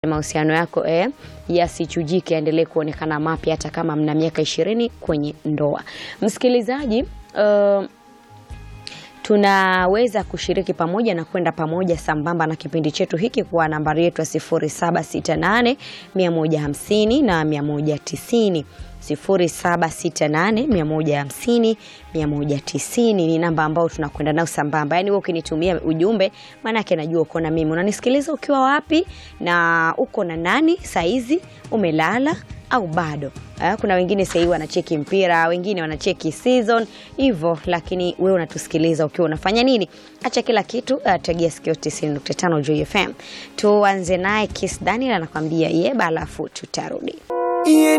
mahusiano yako eh, yasichujike, yaendelee kuonekana mapya hata kama mna miaka ishirini kwenye ndoa. Msikilizaji, uh, tunaweza kushiriki pamoja na kwenda pamoja sambamba na kipindi chetu hiki kwa nambari yetu ya 0768 150 na 190 0768 150 190 ni namba ambayo tunakwenda nayo sambamba. Yaani wewe ukinitumia ujumbe, maanake najua uko na mimi, unanisikiliza ukiwa wapi na uko na nani saizi, umelala au bado? Eh, kuna wengine sahii wanacheki mpira, wengine wanacheki season hivyo, lakini wewe unatusikiliza ukiwa unafanya nini? Acha kila kitu, uh, tegea sikio 90.5 Joy FM. Tuanze naye Kiss Daniel anakuambia yeba, alafu tutarudi. Yeah,